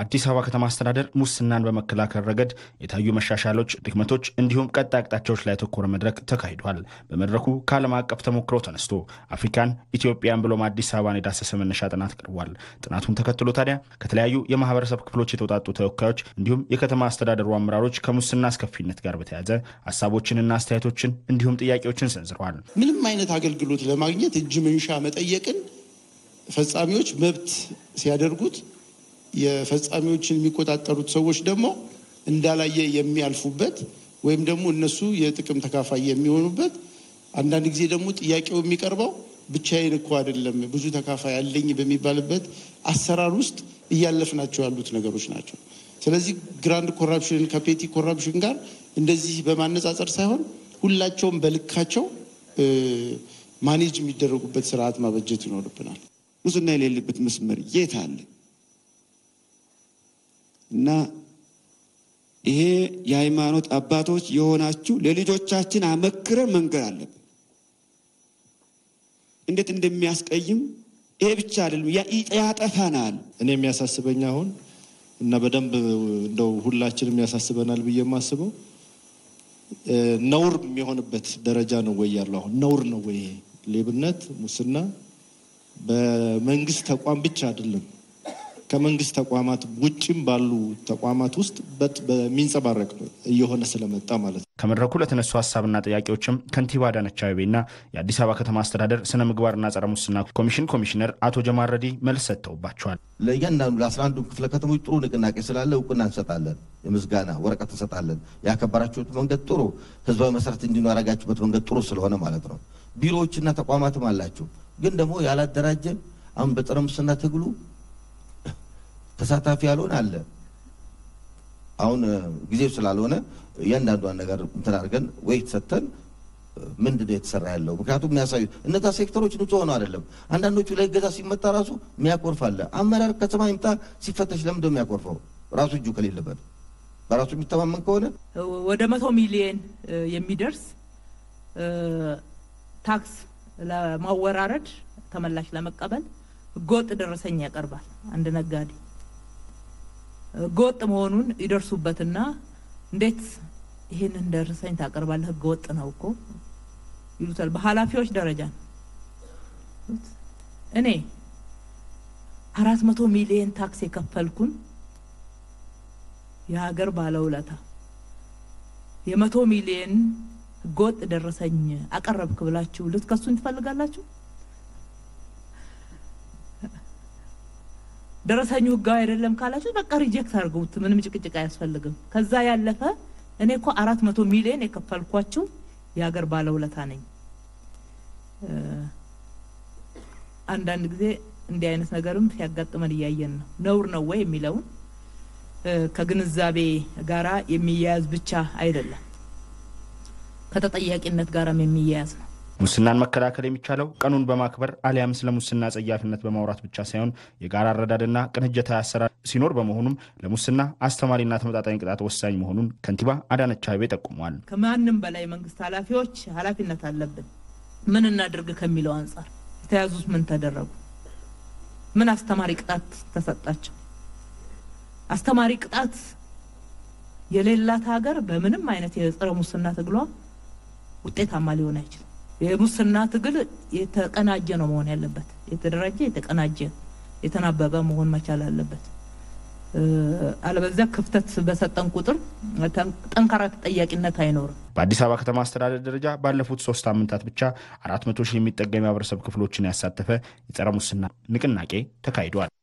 በአዲስ አበባ ከተማ አስተዳደር ሙስናን በመከላከል ረገድ የታዩ መሻሻሎች፣ ድክመቶች እንዲሁም ቀጣይ አቅጣጫዎች ላይ ያተኮረ መድረክ ተካሂዷል። በመድረኩ ከዓለም አቀፍ ተሞክሮ ተነስቶ አፍሪካን፣ ኢትዮጵያን ብሎም አዲስ አበባን የዳሰሰ መነሻ ጥናት ቀርቧል። ጥናቱን ተከትሎ ታዲያ ከተለያዩ የማህበረሰብ ክፍሎች የተውጣጡ ተወካዮች እንዲሁም የከተማ አስተዳደሩ አመራሮች ከሙስና አስከፊነት ጋር በተያያዘ ሀሳቦችንና አስተያየቶችን እንዲሁም ጥያቄዎችን ሰንዝረዋል። ምንም አይነት አገልግሎት ለማግኘት እጅ መንሻ መጠየቅን ፈጻሚዎች መብት ሲያደርጉት የፈጻሚዎችን የሚቆጣጠሩት ሰዎች ደግሞ እንዳላየ የሚያልፉበት ወይም ደግሞ እነሱ የጥቅም ተካፋይ የሚሆኑበት አንዳንድ ጊዜ ደግሞ ጥያቄው የሚቀርበው ብቻዬን እኮ አይደለም ብዙ ተካፋይ አለኝ በሚባልበት አሰራር ውስጥ እያለፍናቸው ያሉት ነገሮች ናቸው። ስለዚህ ግራንድ ኮራፕሽን ከፔቲ ኮራፕሽን ጋር እንደዚህ በማነጻጸር ሳይሆን ሁላቸውም በልካቸው ማኔጅ የሚደረጉበት ስርዓት ማበጀት ይኖርብናል። ሙስና የሌለበት መስመር የት አለ? እና ይሄ የሃይማኖት አባቶች የሆናችሁ ለልጆቻችን አመክረን መንገር አለብን። እንዴት እንደሚያስቀይም ይሄ ብቻ አይደለም፣ ያጠፋናል። እኔ የሚያሳስበኝ አሁን እና በደንብ እንደው ሁላችንም ያሳስበናል ብዬ የማስበው ነውር የሚሆንበት ደረጃ ነው ወይ ያለው? አሁን ነውር ነው ወይ ሌብነት፣ ሙስና በመንግስት ተቋም ብቻ አይደለም ከመንግስት ተቋማት ውጭም ባሉ ተቋማት ውስጥ በሚንጸባረቅ እየሆነ ስለመጣ ማለት ነው። ከመድረኩ ለተነሱ ሀሳብና ጥያቄዎችም ከንቲባ አዳነች አቤቤና የአዲስ አበባ ከተማ አስተዳደር ስነ ምግባርና ጸረ ሙስና ኮሚሽን ኮሚሽነር አቶ ጀማል ረዲ መልስ ሰጥተውባቸዋል። ለእያንዳንዱ ለአስራ አንዱ ክፍለ ከተሞች ጥሩ ንቅናቄ ስላለ እውቅና እንሰጣለን፣ የምስጋና ወረቀት እንሰጣለን። ያከበራችሁት መንገድ ጥሩ፣ ህዝባዊ መሰረት እንዲኖር ያደረጋችሁበት መንገድ ጥሩ ስለሆነ ማለት ነው። ቢሮዎችና ተቋማትም አላችሁ፣ ግን ደግሞ ያላደራጀን አሁን በጸረ ሙስና ትግሉ ተሳታፊ ያልሆነ አለ። አሁን ጊዜው ስላልሆነ እያንዳንዷን ነገር እንትን አድርገን ወይ ሰጥተን ምንድን ነው የተሰራ ያለው? ምክንያቱም የሚያሳዩ እነዛ ሴክተሮች ንጹህ ሆነው አይደለም። አንዳንዶቹ ላይ ገዛ ሲመጣ ራሱ የሚያኮርፍ አለ። አመራር ከሰማይ ይምጣ ሲፈተሽ ለምንድን ነው የሚያኮርፈው? ራሱ እጁ ከሌለበት በራሱ የሚተማመን ከሆነ ወደ መቶ ሚሊየን የሚደርስ ታክስ ለማወራረድ ተመላሽ ለመቀበል ህገወጥ ደረሰኝ ያቀርባል አንድ ነጋዴ ህገወጥ መሆኑን ይደርሱበትና እንዴት ይህንን ደረሰኝ ታቀርባለህ? ህገወጥ ነው እኮ ይሉታል። በኃላፊዎች ደረጃ ነው። እኔ አራት መቶ ሚሊየን ታክስ የከፈልኩን የሀገር ባለውለታ የመቶ ሚሊየን ህገወጥ ደረሰኝ አቀረብክ ብላችሁ ልትከሱኝ ትፈልጋላችሁ? ደረሰኙ ህጋዊ አይደለም ካላችሁ በቃ ሪጀክት አድርጉት። ምንም ጭቅጭቅ አያስፈልግም። ከዛ ያለፈ እኔ እኮ አራት መቶ ሚሊዮን የከፈልኳችሁ የሀገር ባለውለታ ነኝ። አንዳንድ ጊዜ እንዲህ አይነት ነገርም ሲያጋጥመን እያየን ነው። ነውር ነው ወይ የሚለውን ከግንዛቤ ጋራ የሚያያዝ ብቻ አይደለም፣ ከተጠያቂነት ጋራም የሚያያዝ ነው። ሙስናን መከላከል የሚቻለው ቀኑን በማክበር አሊያም ስለ ሙስና ጸያፊነት በማውራት ብቻ ሳይሆን የጋራ አረዳድና ቅንጅታዊ አሰራር ሲኖር በመሆኑም ለሙስና አስተማሪና ተመጣጣኝ ቅጣት ወሳኝ መሆኑን ከንቲባ አዳነች አቤቤ ጠቁመዋል። ከማንም በላይ መንግስት ኃላፊዎች ኃላፊነት አለብን። ምን እናድርግ ከሚለው አንጻር የተያዙት ምን ተደረጉ? ምን አስተማሪ ቅጣት ተሰጣቸው? አስተማሪ ቅጣት የሌላት ሀገር በምንም አይነት የጸረ ሙስና ትግሏ ውጤታማ ሊሆን አይችልም። የሙስና ትግል የተቀናጀ ነው መሆን ያለበት። የተደራጀ፣ የተቀናጀ፣ የተናበበ መሆን መቻል አለበት። አለበዚያ ክፍተት በሰጠን ቁጥር ጠንካራ ተጠያቂነት አይኖርም። በአዲስ አበባ ከተማ አስተዳደር ደረጃ ባለፉት ሶስት ሳምንታት ብቻ አራት መቶ ሺህ የሚጠጋ የማህበረሰብ ክፍሎችን ያሳተፈ የጸረ ሙስና ንቅናቄ ተካሂዷል።